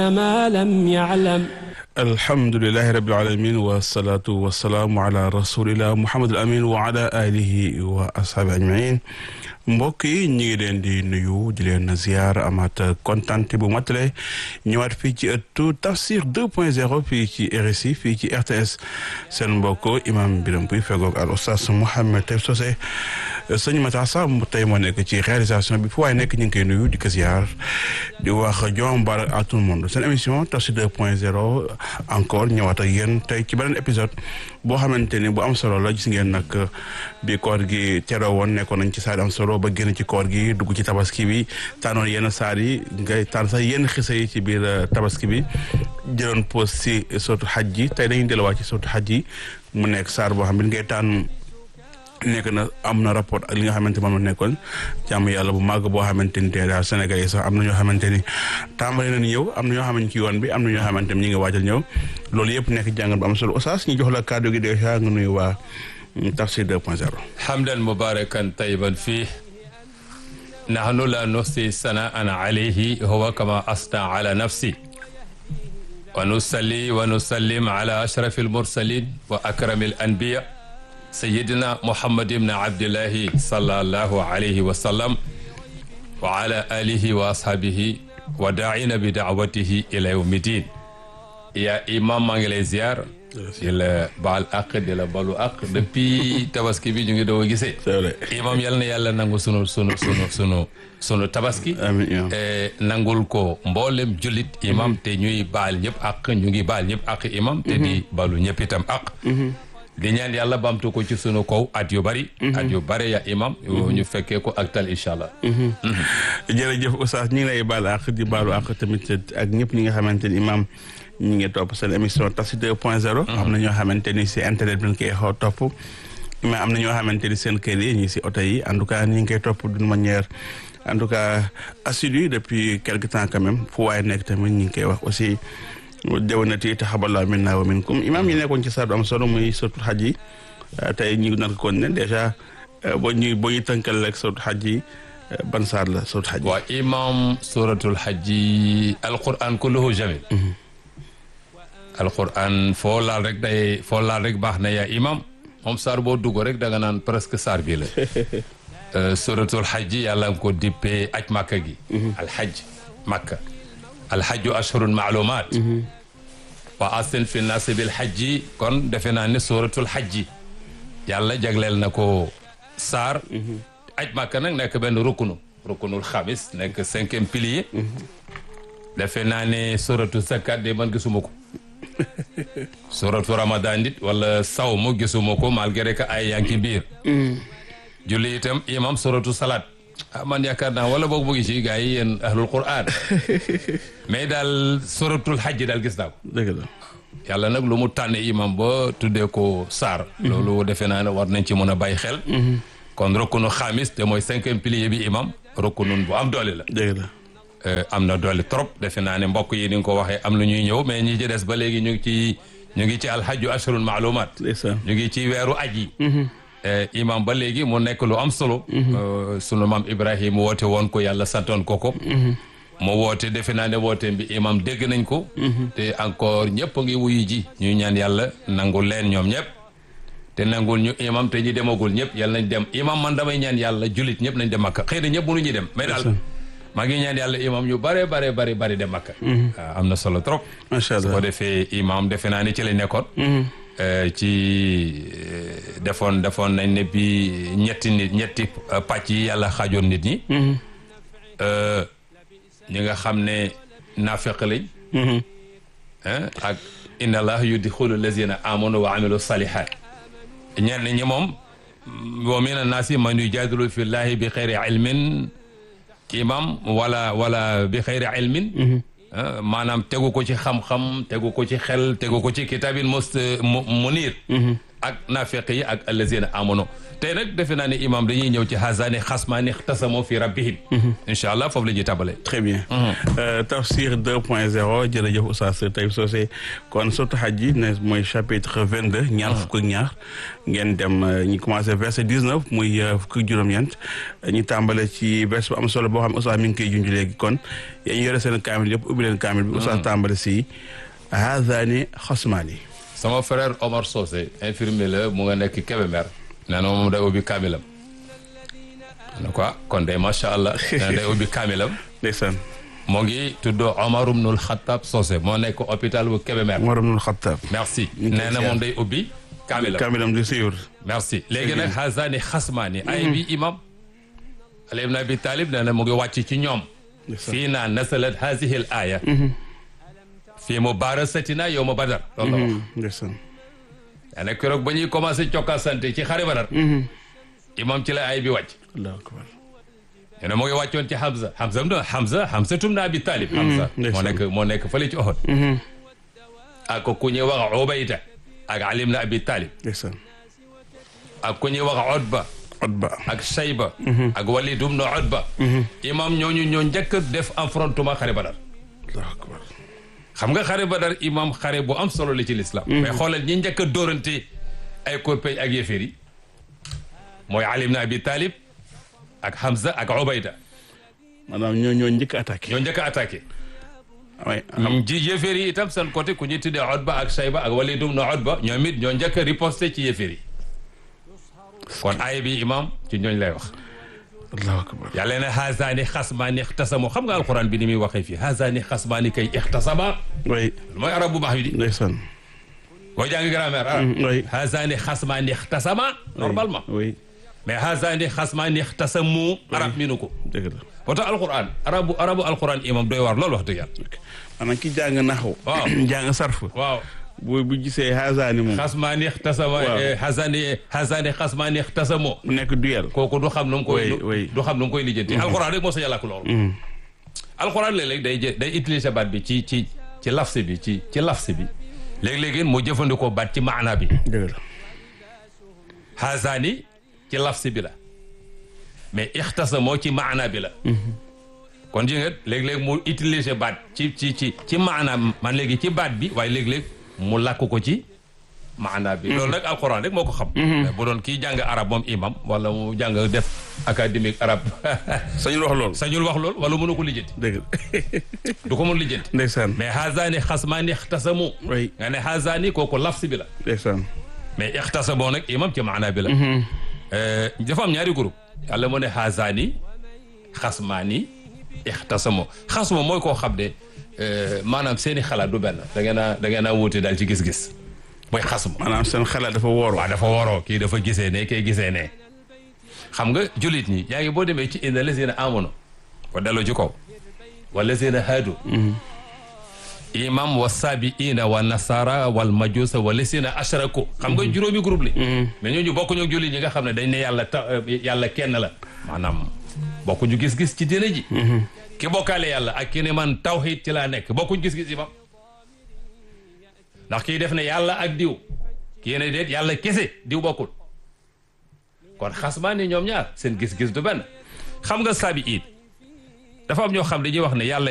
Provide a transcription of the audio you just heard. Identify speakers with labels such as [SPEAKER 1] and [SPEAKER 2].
[SPEAKER 1] ما لم يعلم
[SPEAKER 2] alhamdulilahi rabil alamin wasalaatu wasalaamu ala rasulillah muhammadul amin wa ala alihi wa ashaabi ajmain mbokk yi ñu ngi leen di nuyu di leen ziar amaat kontante bu matale ñëwaat fii ci ëttu tafsir 2.0 fii ci RSI fii ci RTS seen mbokk imam Biram Puy fegoog al oustaz Mouhamed Tayib Socé sëñ Mata Samb tey moo nekk ci réalisation bi fu waaye nekk ñu ngi koy nuyu di ko ziar di wax jom barak à tout le monde seen émission tafsir 2.0 encore ñëwaat ak yéen tey ci beneen épisode boo xamante ni bu am solo la gis ngeen nag bi koor gi teroo woon nekkoon nañ ci saar am solo ba génn ci koor gi dugg ci tabaski bi tànnoon yenn saar yi ngay tànn sax yenn xisa yi ci biir tabaski bi jëloon pause si sootu xaj ji tey dañuy delluwaat ci sootu xaj ji mu nekk saar boo xam ne ngay tànn nekk na am na rapport ak li nga xamante moom la nekkoon jàmm yàlla bu màgg boo xamante ni tey daal Sénégal yi sax am na ñoo xamante ni tàmbali nañ ñëw am na ñoo xamante ci yoon bi am na ñoo xamante ni ñu ngi waajal ñëw loolu yëpp nekk jàngat bu am solo oustaz ñu jox la kàddu gi déjà nga nuyu waa tafsir 2.0
[SPEAKER 3] حمدا مباركا طيبا فيه نحن لا نحصي ثناء عليه هو كما أثنى على نفسه ونصلي ونسلم على أشرف المرسلين وأكرم الأنبياء سيدنا محمد بن عبد الله صلى الله عليه وسلم وعلى آله وأصحابه وداعين بدعوته إلى يوم الدين يا إمام مانجليزيار di la baal àq di la balu àq depuis tabaski bi ñu ngi doog a gisee.
[SPEAKER 2] c'est vrai
[SPEAKER 3] imam yal na yàlla nangu sunu sunu sunu sunu sunu tabaski.
[SPEAKER 2] amiin imam
[SPEAKER 3] nangul ko mboolem jullit imam te ñuy baal ñëpp àq ñu ngi baal ñëpp àq imam. te di balu ñëpp itam àq. di ñaan yàlla bamtu ko ci sunu kaw at yu bari. at yu bari ya imam. ñu fekkee ko ak tal incha allah.
[SPEAKER 2] jërëjëf oustaz ñu ngi lay baal àq di baalu àq tamit ak ñëpp ñi nga xamante ni imam ñu ngi topp seen émission tafsir 2.0. am na ñoo xamante ni si internet bi ñu koy xaw topp. mais am na ñoo xamante ni seen kër yi ñi si oto yi en tout cas ñu ngi koy topp d'une manière en tout cas assidue depuis quelque temps quand même fu waaye nekk tamit ñu ngi koy wax aussi déwénati taxabalaa minna wa minkum imam yi nekkoon ci saadu am solo muy suratul xaj yi tey ñu nar ko ne dèjà boo ñuy boo ñuy tënkal rek suratul xaj yi ban saar la suratul xaj yi.
[SPEAKER 3] waa imam suratul xajji alquran kulluhu jamil alquran foo laal rek day foo laal rek baax na yaa imam moom saar boo dugg rek da nga naan presque saar bi la suratul xajji yàlla nga ko dippee aj màkka gi alxaj màkka alxajju ashhurun maalumaat wa asin fi naasi bil xajji kon defe naa ne suratul xajji yàlla jagleel na ko saar aj màkka nag nekk benn rukunu rukunul xamis nekk cinquième pilier defe naa ne suratu zakat de man gisuma ko suratu ramadan it wala saw mu gisuma ko malgré que ay yaa ngi ci biir julli itam imam suratu salat ah man yaakaar naa wala boog mu ngi ci gars yi yéen ahlul quran mais daal suratul hajj daal gis naa ko
[SPEAKER 2] dëgg la
[SPEAKER 3] yàlla nag lu mu tànne imam ba tuddee ko saar loolu defe naa ne war nañ ci mën a bàyyi xel kon rukkunu xaamis te mooy cinquième pilier bi imam rukkunun bu am doole la
[SPEAKER 2] dëgg la
[SPEAKER 3] am na doole trop defe naa ne mbokk yi ni nga ko waxee am na ñuy ñëw mais ñi ci des ba léegi ñu ngi ci ñu ngi ci alhajju ashurun maalumaat
[SPEAKER 2] ndeysaan
[SPEAKER 3] ñu ngi ci weeru aj yi imam ba léegi mu nekk lu am solo sunu maam ibrahim woote woon ko yàlla santoon ko ko mu woote defe naa ne woote bi imam dégg nañ ko te encore ñëpp a ngi wuyu ji ñuy ñaan yàlla nangul leen ñoom ñëpp te nangul ñu imam te ñi demagul ñëpp yàlla nañ dem imam man damay ñaan yàlla julit ñëpp nañ dem makka xëy na ñëpp mënuñu dem mais daal maa ngi ñaan yàlla imam ñu bare bare bare bare dem makka waaw am na solo trop
[SPEAKER 2] macha
[SPEAKER 3] su ko
[SPEAKER 2] allah
[SPEAKER 3] defee imam defe naa ne ci la nekkoon ci defoon defoon nañ ne bi ñetti nit ñetti pàcc yi yàlla xaajoon nit ñi ñi nga xam ne naafeq lañ ak inna allah yudxulu lazina amanu wa amilu salihat ñenn ñi moom wa min annaasi man yujadilu fi llahi bi xeyri ilmin imam wala wala bi xeyri ilmin maanaam tegu ko ci xam-xam tegu ko ci xel tegu ko ci kitaabin mos mu niir ak naafeq yi ak allazina amono tey nag defe naa ne imam dañuy ñëw ci hazaani xasmaani tasamoo fi rabbihim incha allah foofu la ñuy tabale
[SPEAKER 2] très bien tafsir 2 point 0 jërëjëf Oustaz Taïb Socé kon surtout xaj ji ne mooy chapitre 22 ñaar fukk ak ñaar ngeen dem ñu commencé verset 19 muy fukk ak juróom-ñeent ñu tàmbale ci verset bu am solo boo xam ne Oustaz mi ngi koy junj léegi kon yéen ñu yore seen kaamil yëpp ubbi leen kaamil bi Oustaz tàmbale si hazaani xasmaani
[SPEAKER 3] sama frère Omar Socé infirmier la mu nga nekk Kébémer nee na moom day ubbi kaamilam ne quoi kon de macha allah nee na day ubbi kaamilam
[SPEAKER 2] ndeysaan
[SPEAKER 3] moo ngi tudd Omar ibnul Xattaab Socé moo nekk hôpital bu Kébémer
[SPEAKER 2] Omar ibnul Xattaab
[SPEAKER 3] merci
[SPEAKER 2] ñu ngi koy
[SPEAKER 3] nee na moom day ubbi kaamilam
[SPEAKER 2] kaamilam di siwur
[SPEAKER 3] merci léegi nag hazaani xasmaani ay bi imam Ali ibn Abi Talib nee na mu ngi wàcc ci ñoom fii naa nasalat hazihi l aaya fii mubaarasatina yowma badar loolu la wax
[SPEAKER 2] ndeysaan
[SPEAKER 3] yaa ne keroog ba ñuy commencé cokkaasante ci xare badar imam ci la ay bi wàcc
[SPEAKER 2] allahu akbar
[SPEAKER 3] nee na mu ngi wàccoon ci Hamza Hamza do Hamza Hamza tum na Abi Talib Hamza moo nekk moo nekk fële ci Uhud ak ku ñuy wax Ubayda ak Ali ibn Abi Talib
[SPEAKER 2] ndeysaan
[SPEAKER 3] ak ku ñuy wax Utba
[SPEAKER 2] Utba
[SPEAKER 3] ak Shayba ak Walid ibn Utba imam ñooñu ñoo njëkk a def affrontement xare badar
[SPEAKER 2] allahu akbar
[SPEAKER 3] xam nga xare badar imam xare bu am solo la ci l'islam mais xoolal ñi njëkk a dóorante ay korpeñ ak yéeféer yi mooy Ali ibn Abi Talib ak Hamza ak Ubayda
[SPEAKER 2] maanaam ñoo ñoo njëkk attaqué
[SPEAKER 3] ñoo njëkk a attaqué
[SPEAKER 2] way
[SPEAKER 3] ji yéeféer yi itam seen côté ku ñuy tuddee Utba ak Shayba ak Walid ibn Utba ñoom it ñoo njëkk a riposté ci yéeféer yi kon aaya bi imam ci ñooñ lay wax
[SPEAKER 2] allahu akbar
[SPEAKER 3] yàlla ne hazaani xasmaani ixtasamu xam nga alquran bi ni muy waxee fii hazaani xasmaani kay ixtasama
[SPEAKER 2] way
[SPEAKER 3] mooy arab bu baax bi di
[SPEAKER 2] ndeysaan
[SPEAKER 3] boo jàngi grammaire arab
[SPEAKER 2] way
[SPEAKER 3] hazaani xasmaani ixtasama normalement
[SPEAKER 2] way
[SPEAKER 3] mais hazaani xasmaani ixtasamu arab mi nu ko
[SPEAKER 2] dëgg la
[SPEAKER 3] moo tax alquran arabu arabu alquran imam doy waar loolu wax dëgg yàlla
[SPEAKER 2] maanaam ki jàng naxu
[SPEAKER 3] Waaw.
[SPEAKER 2] jàng sarf
[SPEAKER 3] waaw
[SPEAKER 2] bu bu gisee hazaani moom
[SPEAKER 3] xasmaani ixtasama
[SPEAKER 2] Waaw.
[SPEAKER 3] hazaani hazaani xasmaani ixtasamu
[SPEAKER 2] mu nekk duel
[SPEAKER 3] kooku du xam nu mu koy
[SPEAKER 2] Oui, oui.
[SPEAKER 3] du xam nu mu koy lijjanti alquran rek moo sa yàlla ak loolu alquran léeg-léeg day jë- day utiliser baat bi ci ci ci lafsi bi ci ci lafsi bi léeg-léegi mu jëfandikoo baat ci maana bi
[SPEAKER 2] dëgg la
[SPEAKER 3] hazaani ci lafsi bi la mais ixtasamoo ci maana bi la kon ji nga léeg-léeg mu utiliser baat ci ci ci ci maana man léegi ci baat bi waaye léeg-léeg mu làkk ko ci maana bi loolu nag alxuraan rek moo ko xam mais bu doon kii jàng arab moom imam wala mu jàng def académique arab
[SPEAKER 2] sañul wax loolu
[SPEAKER 3] sañul wax loolu wala mënu ko lijjanti
[SPEAKER 2] dëgg la
[SPEAKER 3] du ko mën lijjanti
[SPEAKER 2] ndeysaan
[SPEAKER 3] mais hazaani xasmaani ixtasamu
[SPEAKER 2] way
[SPEAKER 3] nga ne hazaani kooku lafsi bi la
[SPEAKER 2] ndeysaan
[SPEAKER 3] mais ixtasamoo nag imam ci maana bi la dafa am ñaari groupe yàlla mu ne hazaani xasmaani ixtasamoo xasma mooy koo xam ne maanaam seeni xalaat du benn da ngeen a da ngeen a wuute daal ci gis-gis mooy xasma
[SPEAKER 2] maanaam seen xalaat dafa woor
[SPEAKER 3] waaw dafa waroo kii dafa gisee ne kay gisee ne xam nga jullit ñi yaa ngi boo demee ci inna lazina amono ko delloo ci kaw wa lazina haadu imam wa sabiina wa nasara wal majusa wa lazina ashraku xam nga juróomi groupe li mais ñooñu bokkuñu ak jullit ñi nga xam ne dañ ne yàlla ta yàlla kenn la maanaam bokkuñu gis-gis ci diine ji ki bokkaale yàlla ak ki ne man tawhid ci laa nekk bokkuñu gis-gis imam ndax kii def ne yàlla ak diw kii ne déet yàlla kese diw bokkul kon xasmaa ni ñoom ñaar seen gis-gis du benn xam nga sabi it dafa am ñoo xam dañuy wax ne yàlla